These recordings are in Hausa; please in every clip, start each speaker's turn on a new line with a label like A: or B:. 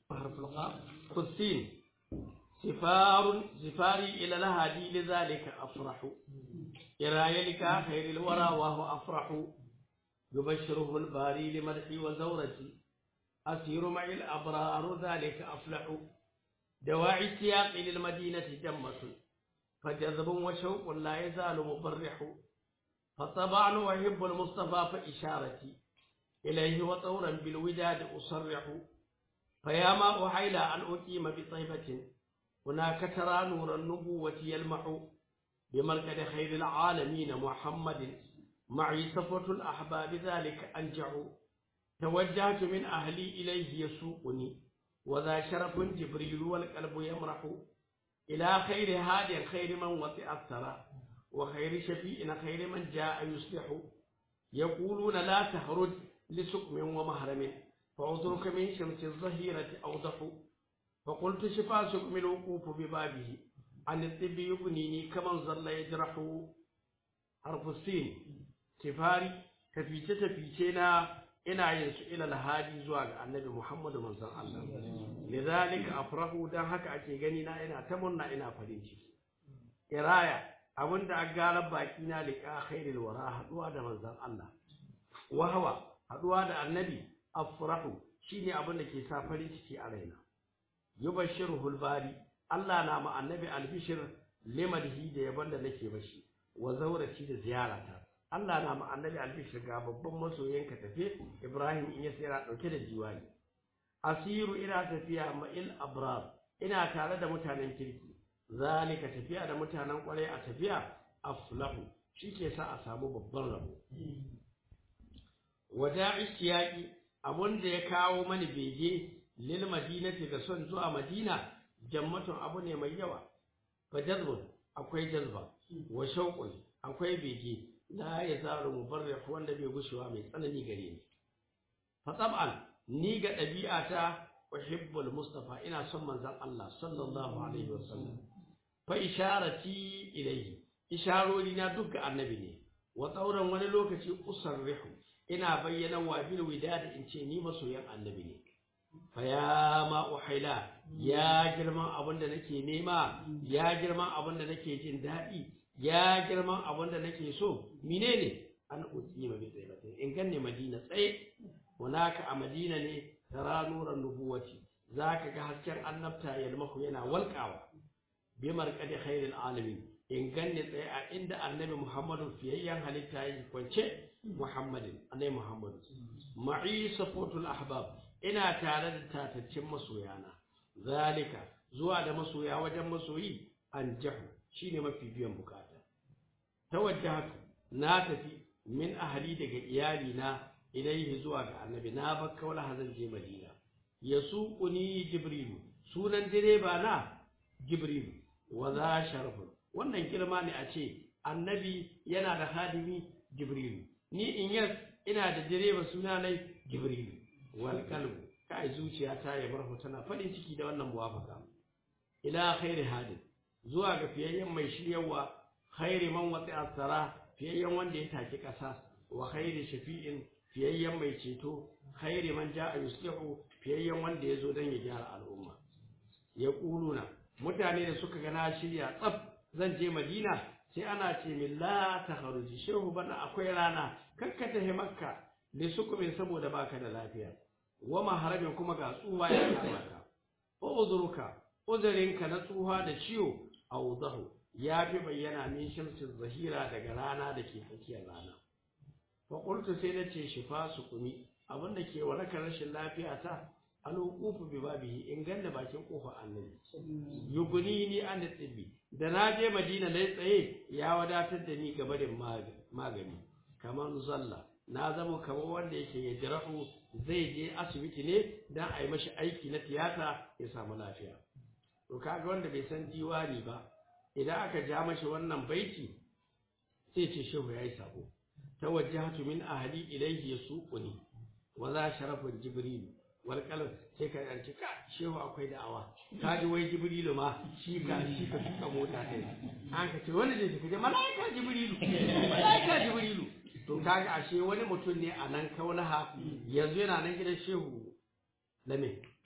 A: حرف القاف قسين سفار سفاري إلى الهادي لذلك أفرح إراي لك خير الورى وهو أفرح يبشره الباري لمدحي وزورتي أسير معي الأبرار ذلك أفلح دواعي السياق للمدينة جمة فجذب وشوق لا يزال مبرح فطبعا وأحب المصطفى فإشارتي إليه وطورا بالوداد أصرح فيا ما أحيل أن أقيم بطيبة هناك ترى نور النبوة يلمح بمركز خير العالمين محمد معي صفوة الأحباب ذلك أنجع توجهت من أهلي إليه يسوقني وذا شرف جبريل والقلب يمرح إلى خير هادي خير من وطئ الثرى وخير شفيء خير من جاء يصلح يقولون لا تخرج لسقم ومهرم فعذرك من شمس الظهيرة أوضح فقلت شفا سقم الوقوف ببابه عن الطب يبنيني كمن ظل يجرح حرف السين سفاري تفيce tafice na ina yin su ila lahadi zuwa ga annabi Muhammadu manzon Allah lidhalika afrahu dan haka ake gani na ina ta murna ina farin ciki iraya abinda a gara baki na liqa khairil wara haduwa da manzon Allah wahawa haduwa da annabi afrahu shine abin da ke sa farin ciki a raina yubashshiruhul bari Allah na ma annabi albishir limadhi da yaban da nake bashi wa zaurati da ziyarata Allah na ma annabi albishir ga babban masoyinka tafe Ibrahim in ya tsira dauke da jiwani asiru ina tafiya ma'il abrar ina tare da mutanen kirki zalika tafiya da mutanen kwarai a tafiya aflahu shike sa a samu babban rabo wada'i siyaqi abun da ya kawo mani bege lil madinati ga son zuwa madina jammatun abu ne mai yawa fa jazbun akwai jazba wa shauqun akwai bege la yazaru mubarrih wanda bai gushewa mai tsanani gare ni fa tab'an ni ga ɗabi'ata uhibbul mustafa ina son manzon Allah sallallahu alaihi wasallam fa isharati ilayhi isharori na duk ga annabi ne wa tsauran wani lokaci usarrihu ina bayyana wa bil widad in ce ni masoyan annabi ne fa ya ma uhaila ya girman abin da nake nema ya girman abin da nake jin daɗi ya girman abin da nake so menene an utsima bi tsaibatin in ganne madina tsaye hunaka a madina ne tara nuran nubuwati zaka ga hasken annabta yalmahu yana walƙawa bi marqadi khairil alamin in ganne tsaye a inda annabi muhammadu fiyayyen halitta yi kwance muhammadin annabi muhammadu ma'i safotul ahbab ina tare da tataccen masoyana zalika zuwa da masoya wajen masoyi an jahu shine mafi biyan bukata tawajjahatu na tafi min ahli daga iyali na ilaihi zuwa ga annabi na bakka wala hazan je madina yasuquni jibrilu sunan direba na jibrilu wa za sharafun wannan girma ne a ce annabi yana da hadimi jibrilu ni in yas ina da direba suna nai jibrilu wal qalbu kai zuciya ta ya barhu tana fadin ciki da wannan muwafaka ila khairi hadin zuwa ga fiyayyen mai shiryawa khairi man wati asara fiyayyen wanda ya taki kasa wa khairi shafi'in fiyayyen mai ceto khairi man ja'a yuslihu fiyayyen wanda ya zo don ya gyara al'umma ya kuluna mutane da suka ga na shirya tsaf zan je madina sai ana ce min la ta haruji shehu bana akwai rana kakka ta makka da sukumin saboda baka da lafiya wa maharamin kuma ga tsuwa ya kama ka uzuruka uzurinka na tsuha da ciwo awdahu ya fi bayyana min shamsin zahira daga rana da ke tsakiyar rana fa qultu sai na ce shifa sukuni abinda ke warakar rashin lafiya ta alwuqufu bi babihi in ganna bakin kofar annabi yuguni ni an tibbi da na je madina na tsaye ya wadatar da ni gaba da magani kamar zalla na zama kamar wanda yake ya jirahu zai je asibiti ne dan a yi mashi aiki na tiyata ya samu lafiya to kaga wanda bai san diwani ba idan aka ja mashi wannan baiti sai ce shehu yayi sabo tawajjahtu min ahli ilayhi yasuquni wa za sharafun jibril wal qalam sai ka yanci ka shehu akwai da'awa ka ji wai jibrilu ma shi ka shi ka tuka mota kai an ka ce wani ne ka je malaika jibrilu malaika jibrilu to kaga ashe wani mutum ne a nan kaulaha yanzu yana nan gidan shehu lame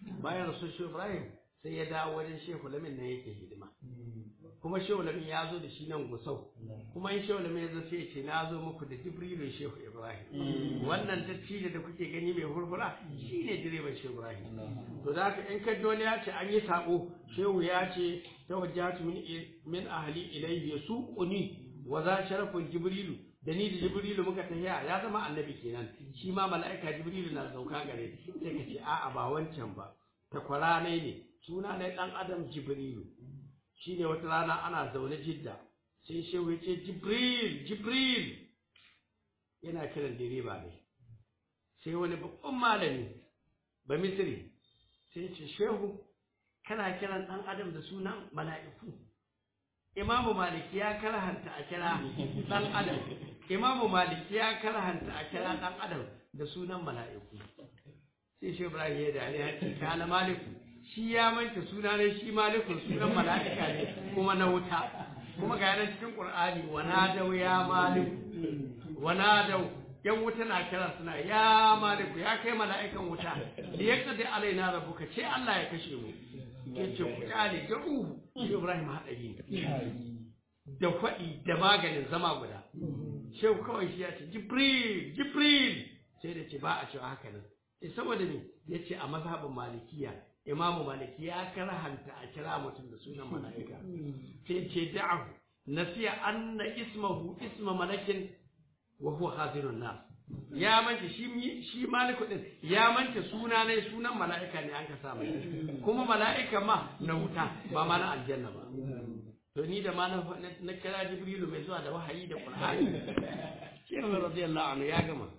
A: bayan rasul shehu ibrahim sai ya dawo wajen shehu lamin nan yake hidima kuma shehu lamin ya zo da shi nan gusau kuma in shehu lamin ya zo sai ya ce na zo muku da jibrilu shehu ibrahim wannan dattijo da kuke gani mai hurhura shi ne direban shehu ibrahim to da haka in ka wani ya ce an yi sabo shehu ya ce tawajjahatu min min ahli ilayhi yasuquni wa za sharafun jibrilu da ni da jibrilu muka tafiya ya zama annabi kenan shi ma mala'ika jibrilu na sauka gare sai ka ce a'a ba wancan ba takwara ne ne suna ne dan adam jibrilu shine wata rana ana zaune jidda sai shehu ya ce jibril jibril yana kiran direba ne sai wani babban malami ba misiri sai ce shehu kana kiran dan adam da sunan mala'iku imamu maliki ya karhanta a kira dan adam imamu maliki ya karhanta a kira dan adam da sunan mala'iku sai shi ibrahim ya da ya ce kana maliku shi ya manta suna ne shi malikun sunan mala'ika ne kuma na wuta kuma ga yana cikin qur'ani wa nadaw ya maliku wa nadaw yan wuta na kira suna ya maliku ya kai mala'ikan wuta da ya kade alaina rabbuka ce Allah ya kashe mu yace ku kyale da uhu shi ibrahim hadari da faɗi da maganin zama guda shehu kawai shi ya ce jibril jibril sai da ce ba a cewa haka nan sai saboda me ya ce a mazhabin malikiya imamu maliki ya karhanta a kira mutum da sunan mala'ika sai ce da'ahu nasiya anna ismahu isma malakin wa huwa hazirun nas ya manta shi shi maliku din ya manta suna ne sunan mala'ika ne an ka sa mai kuma mala'ika ma na wuta ba ma na aljanna ba to ni da ma na kira jibrilu mai zuwa da wahayi da qur'ani shehu radiyallahu anhu ya gama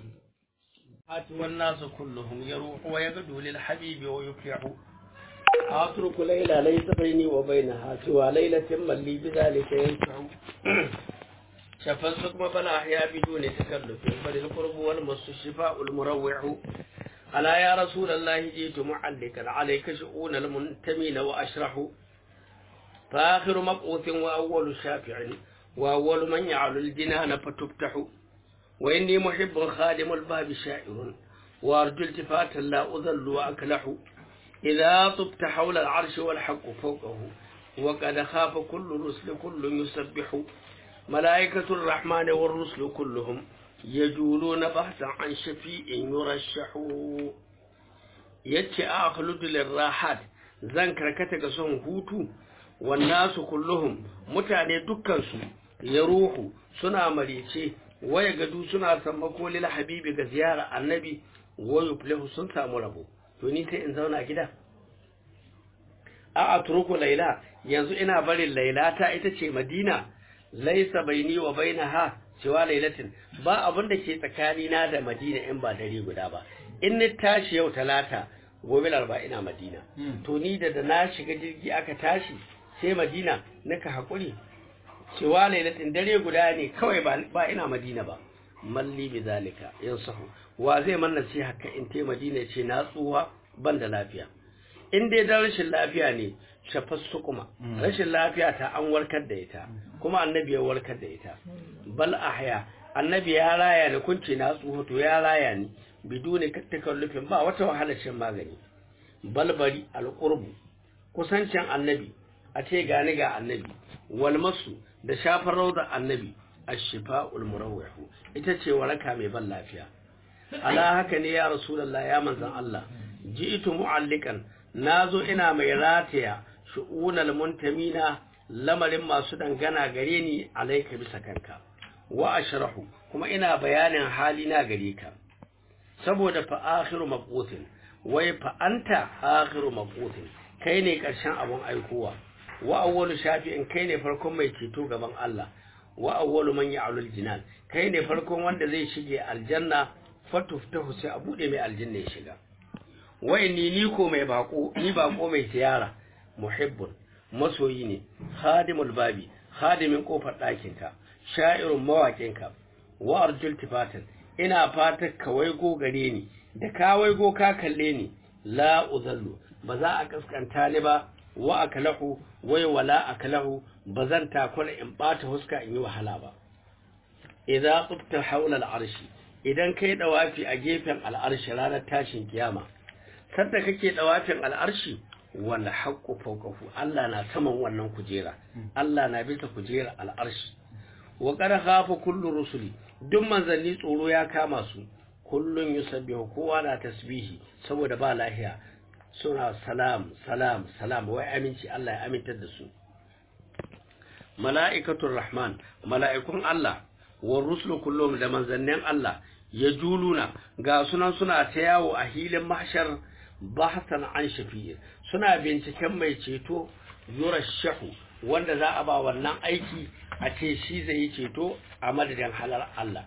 A: والناس كلهم يروح ويغدو للحبيب ويفلح أترك ليلى ليس بيني وبينها سوى ليلة من لي بذلك ينفع شفى السقم فلا أحيا بدون تكلف بل القرب والمس الشفاء المروع ألا يا رسول الله جئت معلقا عليك شؤون المنتمين وأشرح فآخر مبعوث وأول شافع وأول من يعلو الجنان فتفتح وإني محب خادم الباب شاعر وأرجو التفاتا لا أذل وأكلح إذا طبت حول العرش والحق فوقه وقد خاف كل رسل كل يسبح ملائكة الرحمن والرسل كلهم يجولون بحثا عن شفيء يرشح يتي أخلد للراحات zan karkata ga son hutu wannasu kulluhum mutane dukkansu ya ruhu suna marice waya gadu suna sammako lil habibi ga ziyara annabi wa yuflihu sun samu rabo to ni sai in zauna gida a atruku laila yanzu ina barin laila ta ita ce madina laisa baini wa bainaha cewa lailatin ba abin da ke tsakani na da madina in ba dare guda ba in ni tashi yau talata gobe larba ina madina to ni da da na shiga jirgi aka tashi sai madina naka hakuri cewa lailatin dare guda ne kawai ba ina madina ba malli bi zalika yansahu wa zai man nasiha ka in te madina ce na tsuwa ban da lafiya in dai da rashin lafiya ne shafas kuma rashin lafiya ta an warkar da ita kuma annabi ya warkar da ita bal ahya annabi ya raya ni kunce na tsuwa to ya raya ni bidune takallufin ba wata wahalar shan magani balbari alqurbu kusancin annabi a ce gani ga annabi walmasu da shafar rauda annabi ashifa'ul murawwihu ita ce waraka mai ban lafiya ala haka ne ya rasulullah ya manzon Allah ji'tu mu'allikan nazo ina mai rataya shu'unal muntamina lamarin masu dangana gare ni alaika bisa kanka wa ashrahu kuma ina bayanin hali na gare ka saboda fa akhiru mabqutin wai fa anta akhiru mabqutin kai ne karshen abun aikowa wa awwalu shafi'in kai ne farkon mai ceto gaban Allah wa awwalu man ya'lul jinan kai ne farkon wanda zai shige aljanna fatuftahu sai a bude mai aljanna ya shiga wa inni ni ko mai bako ni bako mai ziyara muhibbun masoyi ne khadimul babi khadimin kofar ɗakin ka sha'irun mawaƙin ka wa arjul tifatan ina fatar ka waigo gare ni da ka waigo ka kalle ni la uzallu ba za a kaskanta ni ba wa akalahu wai wala akalahu bazan takura in bata huska in yi wahala ba idza qubta hawla al'arshi idan kai dawafi a gefen al'arshi ranar tashin kiyama sanda kake dawafin al'arshi wal haqqu fawqahu Allah na saman wannan kujera Allah na bisa kujera al'arshi wa qad khafa kullu rusuli duk manzanni tsoro ya kama su kullun yusabbihu kowa na tasbihi saboda ba lahiya suna salam salam salam wai aminci Allah ya amintar da su mala'ikatul rahman mala'ikun Allah wa rusulu kullum da manzannin Allah ya juluna ga sunan suna ta yawo a hilin mahshar bahasan an shafi'i suna binciken mai ceto yurashahu wanda za a ba wannan aiki a ce shi zai yi ceto a madadin halar Allah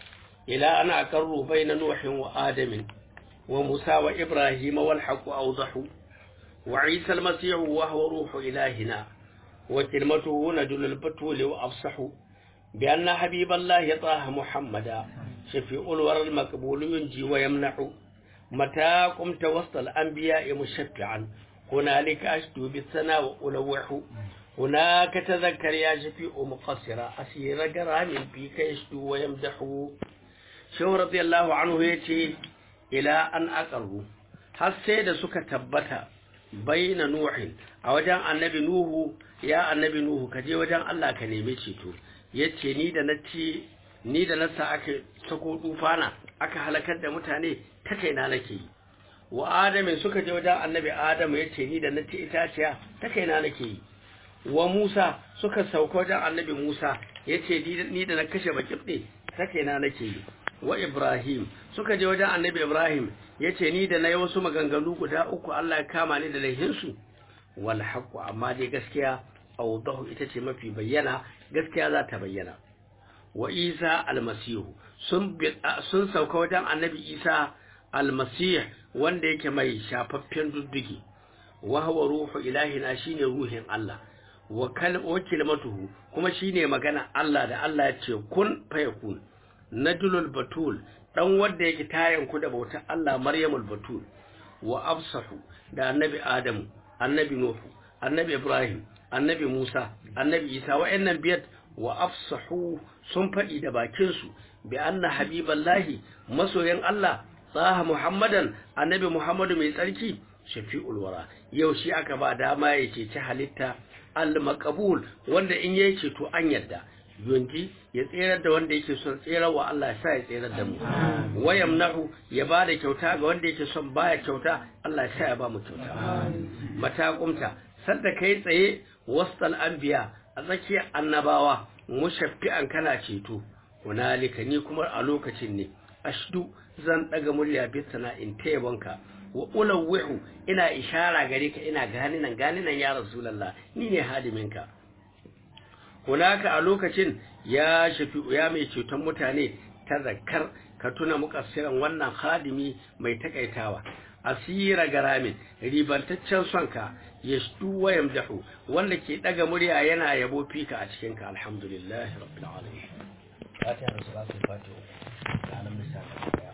A: ila ana karru na nuhin wa adamin wa musa wa ibrahim wal haqu awdahu wa isa al masih wa huwa ruhu ilahina wa kalimatuhu nadul al batul wa afsahu bi anna habiballahi taha muhammada shafi'ul waral maqbul yunji wa yamnahu متى قمت وسط الأنبياء مشفعا هنالك أشدو بالثناء وألوح هناك تذكر يا شفيع مقصرا أسير قرام فيك يشدو ويمدح شو رضي الله عنه يتي إلى أن أقروا har sai da suka tabbata baina nuhin a wajen annabi nuhu ya annabi nuhu ka je wajen Allah ka nemi ceto yace ni da nace ni da nasa aka sako tufana aka halakar da mutane ta kaina nake yi wa adamin suka je wajen annabi adamu ya ce ni da na ci itaciya ta kaina nake yi wa musa suka sauka wajen annabi musa ya ce ni da na kashe bakibɗe ta kaina nake yi wa ibrahim suka je wajen annabi ibrahim ya ce ni da na yi wasu maganganu guda uku allah ya kama ni da laihinsu wal haqqu amma dai gaskiya awdahu ita ce mafi bayyana gaskiya za ta bayyana wa isa almasihu sun sun sauka wajen annabi isa almasih wanda yake mai shafaffen duddugi wa huwa ruhu ilahina shine ruhin Allah wa kalmatuhu kuma shine magana Allah da Allah ya ce kun fayakun najlul batul dan wanda yake tayan ku da bautar Allah maryamul batul wa afsahu da annabi adamu annabi nuhu annabi ibrahim annabi musa annabi isa wa'annan biyar wa afsahu sun faɗi da bakinsu bi anna habiballahi masoyan Allah tsaha muhammadan annabi muhammadu mai tsarki shafi'ul wara yau shi aka ba dama ya ceci halitta al-maqbul wanda in yayi ceto an yadda yunji ya tserar da wanda yake son tserar wa Allah ya sa ya tserar da mu wayamnahu ya ba da kyauta ga wanda yake son baya kyauta Allah ya sa ya ba mu kyauta mata kumta sanda kai tsaye wastal anbiya a tsakiyar annabawa mushaffi'an kana ceto hunalika ni kuma a lokacin ne ashdu zan daga murya bisana in tayyabanka wa ulawwihu ina ishara gare ka ina gani nan gani nan ya rasulullah ni ne hadiminka hunaka a lokacin ya shafi ya mai ceton mutane ta zakkar ka tuna mukassiran wannan hadimi mai takaitawa asira garamin ribantaccen sonka yashtu wa yamdahu wanda ke daga murya yana yabo fika a cikin ka alhamdulillah rabbil alamin fatiha da salatu fatiha da alam misali